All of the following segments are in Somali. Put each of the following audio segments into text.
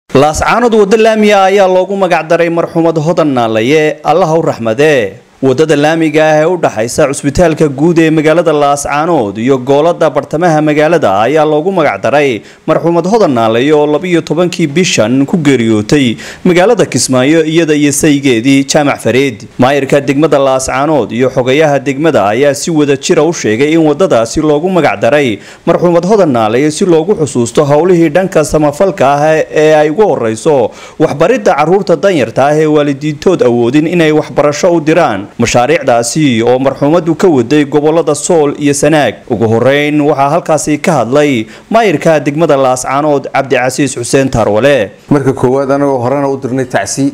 laascaanood waddo laamiga ayaa loogu magacdaray marxuumad hodan naalaye allaha u raxmadee wadada laamiga ah ee u dhaxaysa cusbitaalka guud ee magaalada laascaanood iyo goolada bartamaha magaalada ayaa loogu magacdaray marxuumad hodan naalaye oo labiyo tobankii bishan ku geeriyootay magaalada kismaayo iyada iyo saygeedii jaamac fareed maayirka degmada laascaanood iyo xogayaha degmada ayaa si wada jira u sheegay in wadadaasi loogu magacdaray marxuumad hodan naalaye si loogu xusuusto howlihii dhanka samafalka ah ee ay ugu horeyso waxbaridda caruurta danyarta ah ee waalidiintood awoodin inay waxbarasho u diraan mashaariicdaasi oo marxuumadu ka waday gobolada sool iyo sanaag ugu horeyn waxaa halkaasi ka hadlay maayirka degmada laascaanood cabdicasiis xuseen taarwale marka koowaad anagoo horena u dirnay tacsi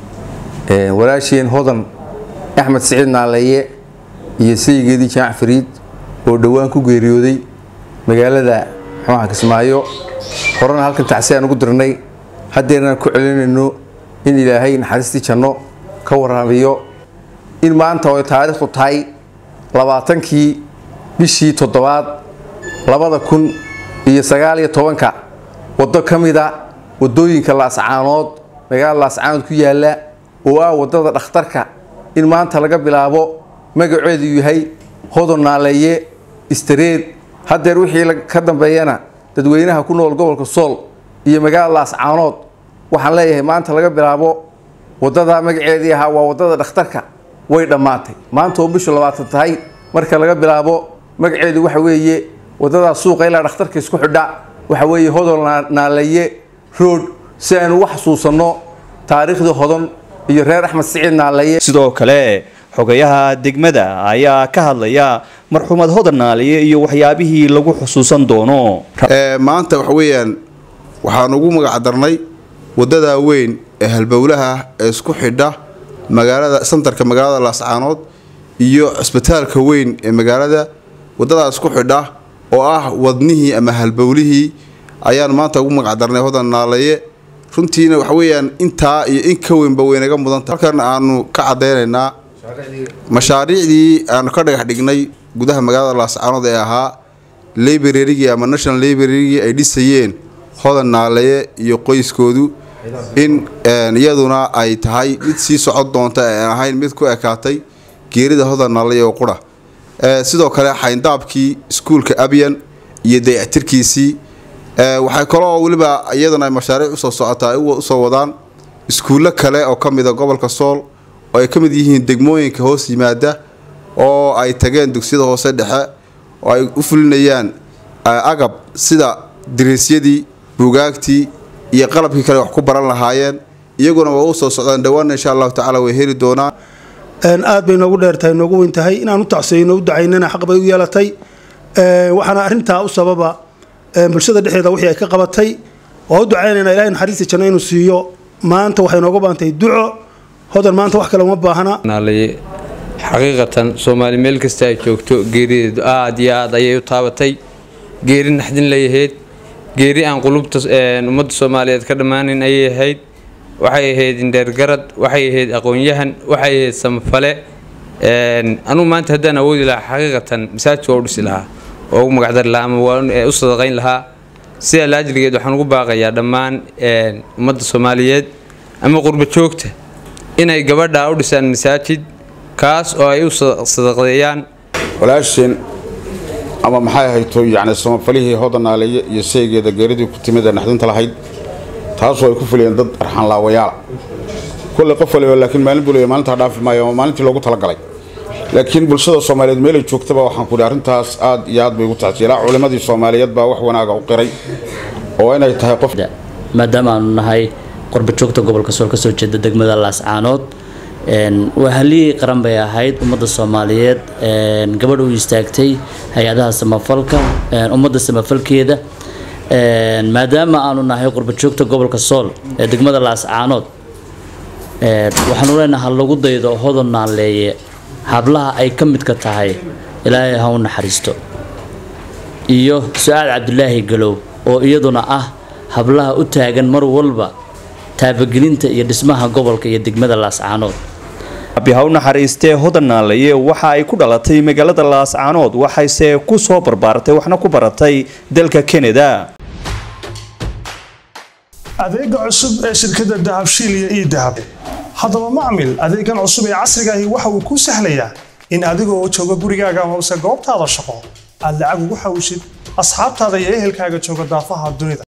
walaasheen hodan axmed siciid naaleeye iyo saygeedii jaamac fariid oo dhowaan ku geeriyooday magaalada xumaha kismaayo horena halkan tacsi aan ugu dirnay haddeernaan ku celinayno in ilaahay naxariistii janno ka waraabiyo in maanta oo taariikhdu tahay labaatankii bishii toddobaad labada kun iyo sagaaliyo tobanka waddo ka mida waddooyinka laascaanood magaalada laascaanood ku yaalla oo ah waddada dhakhtarka in maanta laga bilaabo magaceedu yahay hodon naaleeye istareed haddeer wixii ka dambeeyana dadweynaha ku nool gobolka sool iyo magaalada laascaanood waxaan leeyahay maanta laga bilaabo waddada magaceedii ahaa waa waddada dhakhtarka way dhammaatay maanta oo bishu labaatan tahay marka laga bilaabo magaceedu waxa weeye waddadaa suuqa ilaa dhakhtarka isku xidha waxa weeye hodon naalaye road si aynu uga xasuusanno taariikhdii hodon iyo reer axmed siciid naalaye sidoo kale xogayaha degmada ayaa ka hadlaya marxuumad hodan naalaye iyo waxyaabihii lagu xusuusan doono maanta waxa weeyaan waxaan ugu magacdarnay waddadaa weyn ee halbowlaha ee isku xidha magaalada santarka magaalada laascaanood iyo cisbitaalka weyn ee magaalada wadadaas ku xidha oo ah wadnihii ama halbowlihii ayaan maanta ugu magacdarnay hodan naalaye runtiina waxa weeyaan intaa iyo in ka weynba waynaga mudanta halkan aanu ka cadaynaynaa mashaariicdii aanu ka dhagax dhignay gudaha magaalada laascaanood ee ahaa librarygii ama national librarygii ay dhisayeen hodan naalaye iyo qoyskoodu in iyaduna ay tahay mid sii socon doonta aan ahayn mid ku ekaatay geerida hodan naalaye oo qura sidoo kale xayndaabkii iskuulka abyan iyo dayactirkiisii waxay kaloo weliba iyaduna ay mashaariic usoo socotaa ay usoo wadaan iskuullo kale oo ka mida gobolka sool oo ay ka mid yihiin degmooyinka hoos yimaada oo ay tageen dugsiyada hoose dhexe oo ay u fulinayaan agab sida diriisyadii buugaagtii iyo qalabkii kale wax ku baran lahaayeen iyaguna waa u soo socdaan dhawaanna insha allahu tacala way heli doonaan aad bay noogu dheertahay noogu weyn tahay inaan u tacsiyeyno u ducaynana xaq bay u yeelatay waxaana arrintaa u sababa bulshada dhexdeeda wixii ay ka qabatay waa u ducaynayna ilahay naxariista janno inuu siiyo maanta waxay nooga baantahay duco hodan maanta wax kale uma baahna naalaye xaqiiqatan soomaali meel kasta ay joogto geerideedu aad iyo aad ayay u taabatay geeri naxdin layahayd geeri aan qulubta ummadda soomaaliyeed ka dhammaanin ayay ahayd waxay ahayd indheergarad waxay ahayd aqoon-yahan waxay ahayd samafale anugu maanta haddaan awoodi lahaa xaqiiqatan masaajidka waa u dhisi lahaa oo ugu magacdari lahaa ama waa u sadaqayn lahaa sidaa laajligeed waxaan ugu baaqayaa dhammaan ummadda soomaaliyeed ama qurba joogta inay gabadha u dhisaan masaajid kaas oo ay u sadaqdeeyaan walaasheen ama maxay hayto yacni samafalihii hodan naaleeye iyo saygeeda geeridii ku timid ee naxdinta lahayd taasoo ay ku fuliyeen dad arxanlaawayaala kulley qof waliba laakiin maalin buliya maalintaa dhaafi maayo ama maalintii loogu talagalay laakiin bulshada soomaaliyeed meelay joogtaba waxaan ku idhi arrintaas aad iyo aad bay ugu tacsiyay ilaa culimmadii soomaaliyeed baa wax wanaaga u qiray oo inay tahay qof maadaama aanu nahay qorba joogta gobolka sool ka soo jeeda degmada laascaanood waa haliyey qaran bay ahayd ummadda soomaaliyeed gabadh u istaagtay hay-adaha samafalka ummadda samafalkeeda maadaama aanu nahay qurbajoogta gobolka sool ee degmada laascaanood waxaanu leenaha lagu daydo hodon naaleeye hablaha ay ka midka tahay ilaahay ha u naxariisto iyo su-aal cabdulaahi galow oo iyaduna ah hablaha u taagan mar walba taabagelinta iyo dhismaha gobolka iyo degmada laascaanood abi ha u naxariistee hodan naalaye waxa ay ku dhalatay magaalada laascaanood waxayse ku soo barbaartay waxna ku baratay dalka kanada adeega cusub ee shirkadda dahabshiil iyo ii dahab haddaba macmil adeegan cusub ee casriga ahi waxa uu kuu sahlayaa in adigoo jooga gurigaaga amase goobtaada shaqo aad lacag ugu xawishid asxaabtaada iyo ehelkaaga jooga daafaha dunida